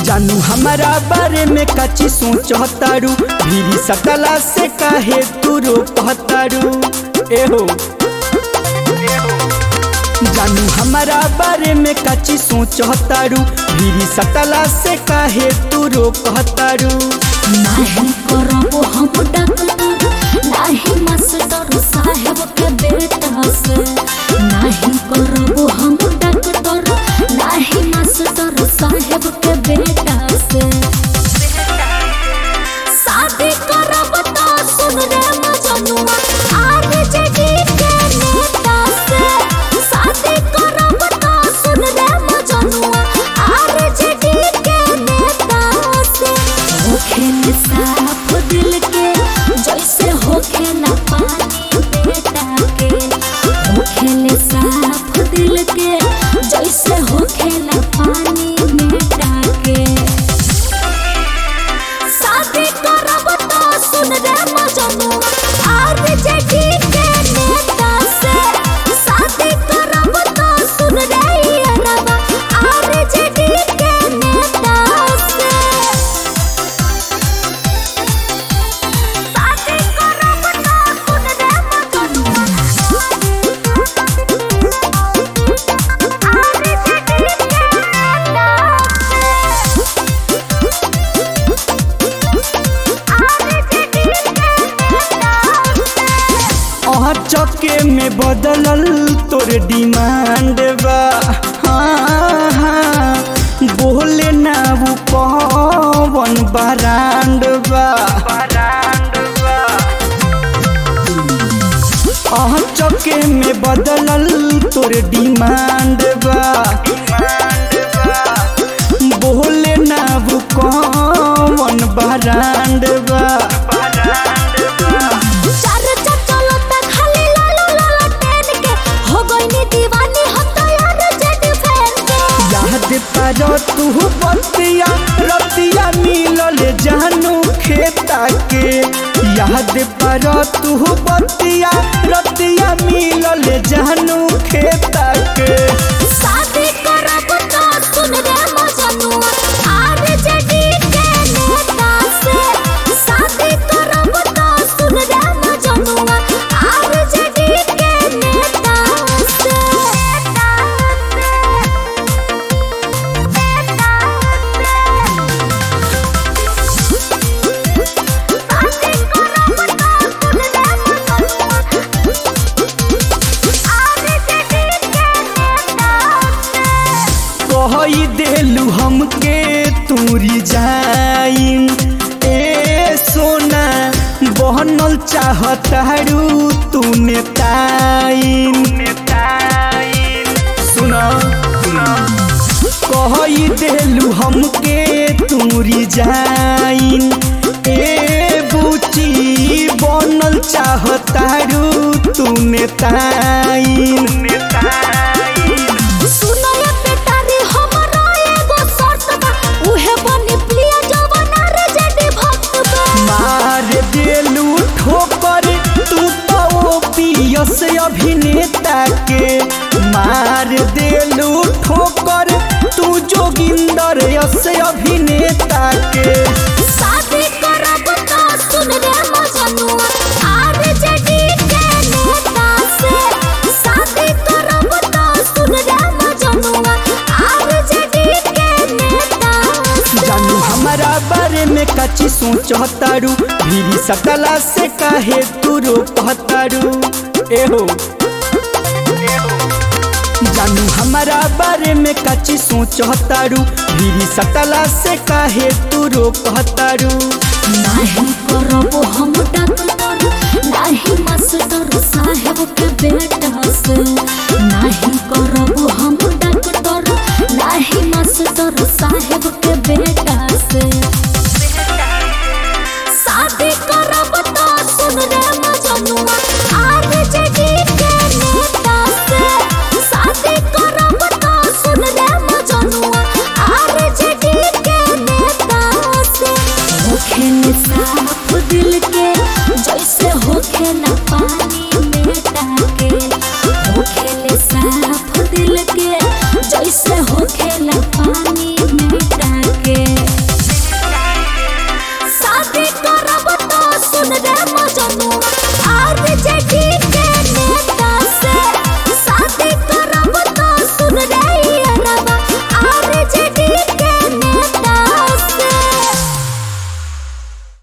जानू हमारा बारे में कची सोचतारू भीरी सकला से काहे तू रोपतारू एहो जानू हमारा बारे में कची सोचतारू भीरी सकला से काहे तू रोपतारू नाही करबो हम डॉक्टर नाही मास्टर साहेब के बेटा से नाही करबो हम डॉक्टर नाही मास्टर साहेब के बेटा से शादी करब तो सुन रे मजनुआ आर जेडी के नेता से शादी करब तो सुन रे मजनुआ आर जेडी के नेता से होखे साफ दिल के जैसे होखे ना पानी बेटा के होखे साफ दिल के जैसे होखे ना पानी बेटा के शादी करब तो सुन रे मजनू आर जेडी के नेता से शादी करब तो सुन रे अरबा आर जेडी के नेता से शादी करब तो सुन रे मजनू आर जेडी के नेता से अहाँ चके में बदलल तोर डिमांड बा हाँ, हाँ, बोले ना वो पवन बरांड बा अहाँ चके में बदलल तोर डिमांड बा बोले ना वो कौन बरांड बा चर्चा चलता खाली लालो लालो टेन के हो गईनी दीवानी हम तो यार जेड फैन के याद पर तू बतिया रतिया मिलल जानू खेता के याद पर तू बतिया रतिया मिलल जानू खेता के शादी करब तो सुन रे मजनुआ आर जेडी के नेता से शादी करब तो सुन रे मजनुआ आर जेडी के नेता से कही देलू हमके तूरी जाइन ए सोना बहनल चाहतारू तूने ताइन सुना कही देलू हमके तूरी जाइन ए बुची बनल चाहतारू तूने ताइन सुनो ये बेटा रे हमरो एगो शर्त बा उहे बनी प्रिय जवाना रे जेडी भक्त बा मार देलू ठोकर तू तो पियस अभिनेता के मार देलू ठोकर तू जोगिंदर यस अभिनेता के शादी करब तो सुन रे मजनुआ आर जेडी के नेता से शादी करब तो सुन रे मजनुआ आर जेडी के नेता से जानू हमारा बारे में कची सोचतारू भीरी सकला से काहे तू रोपतारू एहो जानू हमारा बारे में कची सोचतारू भीरी सकला से काहे तू रोपतारू नाही करबो हम डॉक्टर नाही मास्टर साहेब के बेटा से नाही करबो हम डॉक्टर नाही मास्टर साहेब के बेटा से शादी करब तो सुन रे मजनुआ आर जेडी के नेता से शादी करब तो सुन रे मजनुआ आर जेडी के नेता से होखे साफ दिल के जैसे होखे ना पानी बेटा के होखे साफ दिल के जैसे होखे ना पानी